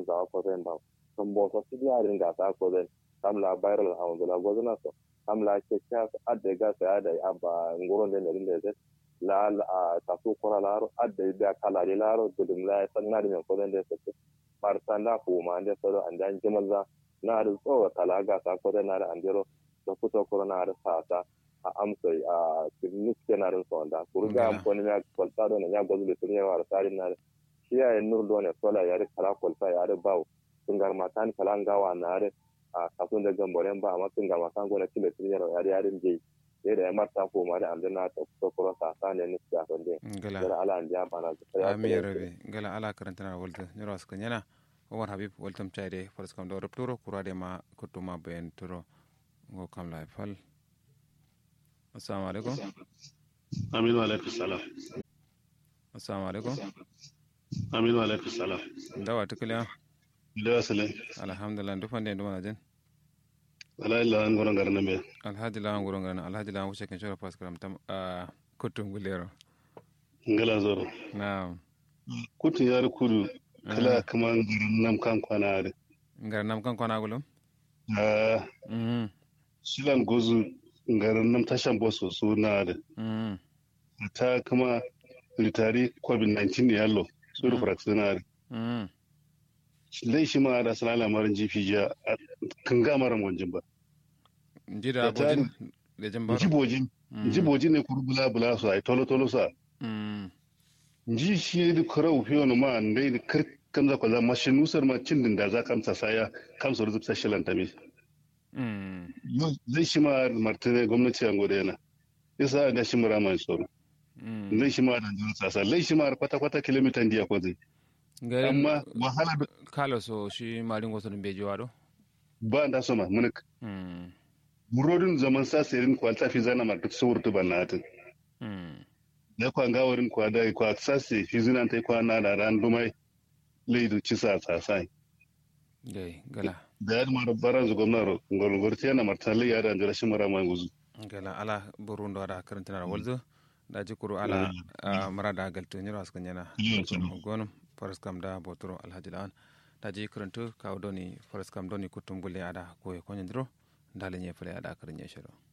za ko zai ba sun bo so su ya ringa ta ko zai kam la viral a wanda la gozuna so kam la ke kya adda ga sa da abba ngoron da ne da zai la a ta su kora la ro adda da kala de la ro dudum la san na da ko zai da su mar sanda ko ma da so an dan jimaza na da tsowa talaga ta ko zai na da andero da fito corona da sa ta a amsa a clinic kenan rin sonda kurga am koni ya kwalta do ne ya gozu le tuni wa rasari na shi ya nur do ne sola ya ri kala kwalta ya ri bawo tungar matan kala ngawa na ri a kasun da gamboren ba amma tungar matan gona kile tuni ya ri ya ri je ya da ya marta ko ma da amdana ta to koro sa sa ne ni ya sonde gala da ala an ja bana da ami ya rabe gala ala karanta na walta nyoro askan yana Omar Habib waltam chaide faras kam do repturo kurade ma kutuma ben turo ngo kam la fal assalamu alaikum aminu alaikum salam assalamu alaikum aminu alaikum salam dawa tukula da sale alhamdulillah dufan de nduma jen ala illa an goron garna me alhaji la ngoro ngana alhaji la wuce kan shora paskram tam a kutum gulero ngala zoro na kutu yar kudu kala kaman garin nam kan kwana da ngar nam kan kona gulum ah mhm shilan gozu garin nam tashan boso suna da mhm ta kuma ritari covid-19 yallo su da fraksina da mhm lai shi ma da sana lamarin jifi ja kan gamaran wanjin ba jida Da tari- bojin da jambar jibojin jibojin ne kuru bula bula su ai tolo tolo sa mhm ji shi da karau fiye wani ma dai da kar kamza kwa zama shi nusar ma cin din da za kamsa saya kamsa ruzub sashilan ta mi mhm zai shi ma martine gwamnati a gode yana yasa da shi mura mai tsoro mhm zai shi ma da jin sasa zai shi ma kwata kwata kilomita diya ko zai garin amma wahala da kalo so shi marin goso dum beji wado ba da soma munik mhm murodin zaman sa serin kwalta fi zana mar duk sawurtu ban na hatin mhm da kwa gawarin kwa da kwa sase fi zinan ta kwa na da ran dumai leidu ci sa sasai gai gala da ya mara baran zu gwamnar ngorngorti yana martali ya da jira shi mura mai guzu gala ala burundo ada karantana da walzo da jikuru ala ah, marada galto nyiro askan yana gonum faras kam da botoro alhaji lan da ji karantu kawo doni faras kam doni kutum gulle ada ko e konyandro ndale nye fele ada karanye shiro